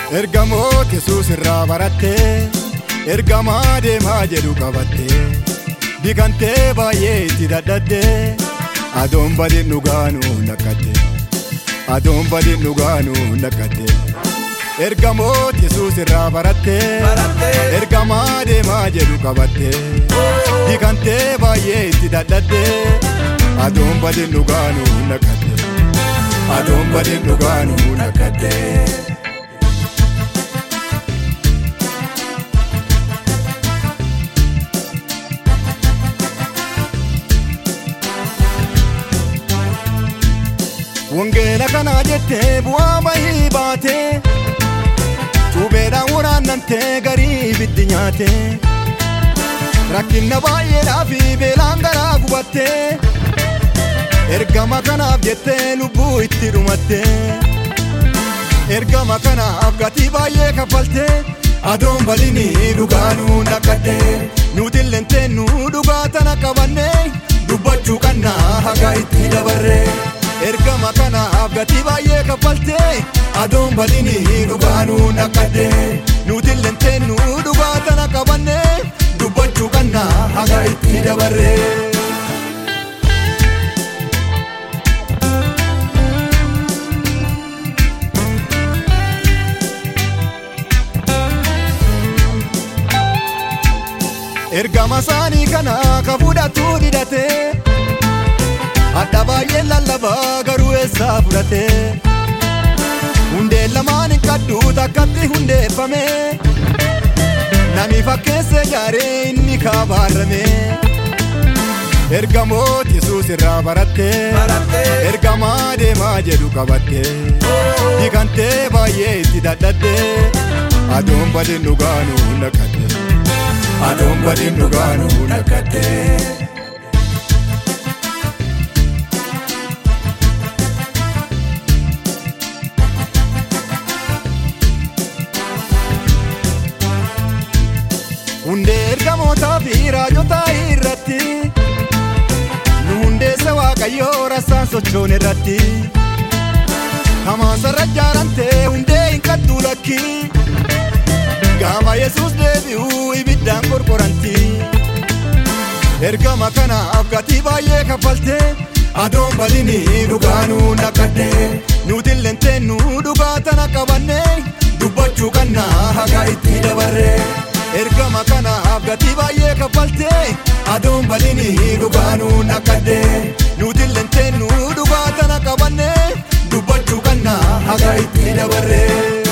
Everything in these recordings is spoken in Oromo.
Ergamoota Yesuus irraa barattee ergamaa deemaa jedhu qabattee bikantee baay'ee itti dadhattee adoon badin dhugaanuu nakkatte adoon badin dhugaanuu nakkatte. Ergamoota Yesuus irraa barattee ergamaa deemaa jedhu qabattee bikantee baay'ee itti dadhattee adoon badin dhugaanuu nakkatte adoon badin dhugaanuu nakkatte. Wangeela kanaa jettee bu'aa bahii baatee Cuubeedhaan waraannantee garii ibiddi nyaatee Rakkinna baay'eedhaa fi beelaan garaa gubattee Ergama kanaaf jettee lubbuu itti dhumattee Ergama kanaaf gatii baay'ee kaffaltee Adoon badinii dhugaanuu naqaddee Nuutilleen teennuu dhugaa tana qabannee Dubbachuu qannaa haga itti dabarree ergama kanaaf gatii baay'ee kaffaltee adoon badinii dhugaanuu naqaddee nuutilleen teennuu dhugaa tana qabannee dubbachuu qannaa haga itti dabarree. Ergama isaanii kana ka fudhatu didhatee. Adda baay'ee lallabaa garuu eessaa fudhate Hundee lamaan hin qaddu takkatti hundeeffame Nami fakkeessee jaaree inni kaabaarrame Ergamoota Yesuus irraa barattee Ergamaa deemaa jedhu qabattee Bikantee baay'ee itti dadhattee Adoon badin dhugaanuu naqatte Adoon badin dhugaanuu naqatte. Hundee ergamootaa fi raajotaa irratti Nu hundeessa waaqayyoo rassaan sochoon irratti Hamaasarra jaarantee hundee hin qaddu lakki Gaafa Yesuus deebi'uu ibiddaan qorqoranti Ergama kanaaf gatii baay'ee kaffaltee Adoon badinii dhugaanuu naqaddee Nuutilleen teennuu dhugaa tana qabannee Dubbachuu qannaa haga itti dabarree ergama kanaaf gatii baay'ee kaffaltee adoon badinii dhugaanuu naqaddee nuutilleen teennuu dhugaa tana qabannee dubbachuu qannaa haga itti dabarree.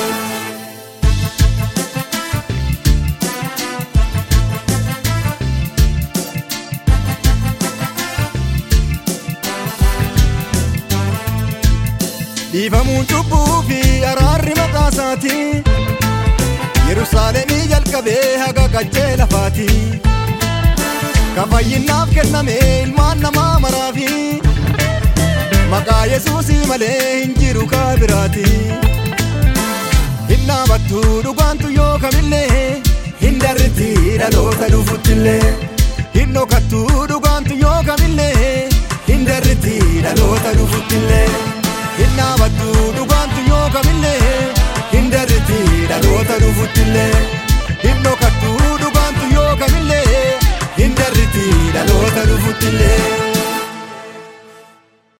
Dhiifamuun cubbuu fi araarri maqaa isaatii. Yerusaalemii jalqabee haga qaccee lafaati Kafayyinnaaf kenname ilmaan namaa maraafi Maqaa Yesuusii malee hin jiru kaa biraati Hin dhaabattu dhugaantu yoo kamillee Hin darritti dhaloota dhufuttillee Hin dhokattu dhugaantu yoo kamillee Hin darritti dhaloota dhufuttillee Hin dhaabattu dhugaantu yoo kamillee hin darriti dhaloota dhufuttillee.